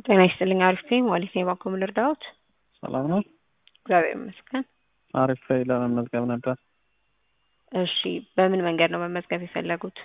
ጤና ይስጥልኝ አሪፍ ነኝ ዋሊት ነኝ ባንኮ ምን ልርዳዎት? ሰላም ነው? እግዚአብሔር ይመስገን። አሪፍ ላይ ለመመዝገብ ነበር። እሺ በምን መንገድ ነው መመዝገብ የፈለጉት?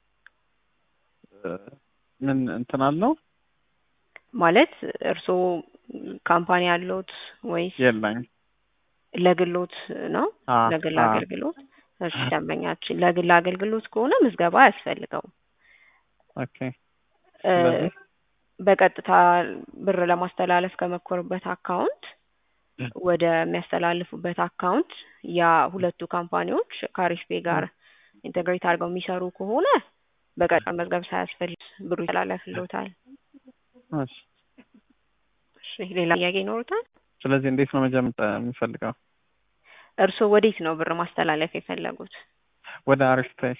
ምን እንትን አለው? ማለት እርስዎ ካምፓኒ ያለዎት ወይስ የለኝ ለግሎት ነው? አ ለግል አ አገልግሎት? እሺ ደንበኛችን ለግል አገልግሎት ከሆነ ምዝገባ አያስፈልገውም። ኦኬ እ ስለዚህ በቀጥታ ብር ለማስተላለፍ ከመኮሩበት አካውንት ወደ የሚያስተላልፉበት አካውንት ያ ሁለቱ ካምፓኒዎች ከአሪፍ ፔ ጋር ኢንተግሬት አድርገው የሚሰሩ ከሆነ በቀጥታ መዝገብ ሳያስፈልግ ብሩ ይተላለፍልዎታል። እሺ እሺ ሌላ ጥያቄ ይኖሩታል? ስለዚህ እንዴት ነው መጀመር የምፈልገው? እርስዎ ወዴት ነው ብር ማስተላለፍ የፈለጉት? ወደ አሪፍ ፔይ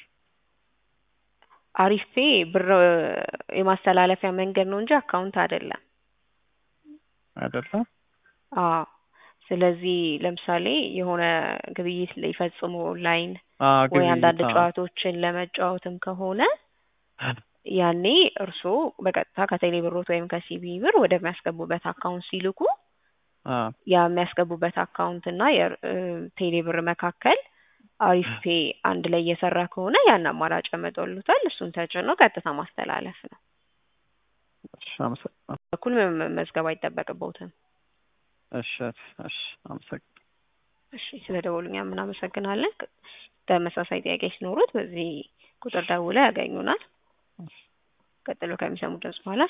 አሪፍ ፔ ብር የማስተላለፊያ መንገድ ነው እንጂ አካውንት አይደለም። አይደለም? አዎ ስለዚህ ለምሳሌ የሆነ ግብይት ሊፈጽሙ ኦንላይን አ ወይ አንዳንድ ግብይት አ ጨዋታዎችን ለመጫወትም ከሆነ ያኔ እርስዎ በቀጥታ ከቴሌ ብሮት ወይም ከሲቢ ብር ወደሚያስገቡበት አካውንት ሲልኩ አ ያ የሚያስገቡበት አካውንት እና የቴሌ ብር መካከል አሪፍ ፔ አንድ ላይ እየሰራ ከሆነ ያን አማራጭ ያመጣልዎታል። እሱን ተጭነው ቀጥታ ማስተላለፍ ነው። እሺ አመሰግናለሁ። በኩል መመዝገብ አይጠበቅብዎትም። እሺ እሺ አመሰግናለሁ። እሺ ስለደወሉ እኛም እናመሰግናለን። ተመሳሳይ ጥያቄ ሲኖሩት በዚህ ቁጥር ደውለው ያገኙናል። ቀጥሎ ከሚሰሙት ድምጽ በኋላ